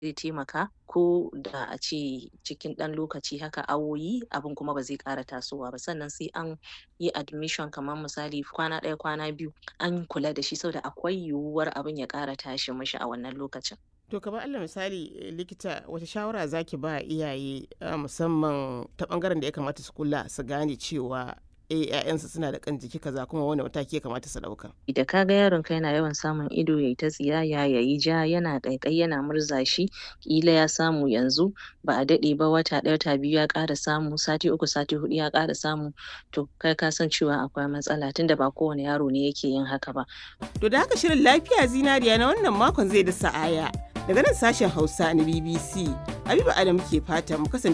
zai taimaka ko da a ce cikin ɗan lokaci haka awoyi abin kuma ba zai ƙara tasowa ba sannan sai an yi admission kamar misali kwana ɗaya kwana biyu an kula da shi saboda akwai yiwuwar abin ya ƙara tashi mishi a wannan lokacin. To kamar Allah misali likita wata shawara zaki ba iyaye musamman ta bangaren da ya kamata su kula su gane cewa eh ƴaƴansu suna da kan jiki kaza kuma wani mataki ya kamata su ɗauka. Da ka ga yaron ka yana yawan samun ido yayi ta tsiyaya yayi ja yana ƙaiƙayi yana murza shi ƙila ya samu yanzu ba a daɗe ba wata ɗaya wata biyu ya ƙara samu sati uku sati huɗu ya ƙara samu to kai ka san cewa akwai matsala tunda ba kowane yaro ne yake yin haka ba. To da haka shirin lafiya zinariya na wannan makon zai da sa'aya. Daga nan sashen Hausa na BBC, Habiba Adam ke fata mu kasance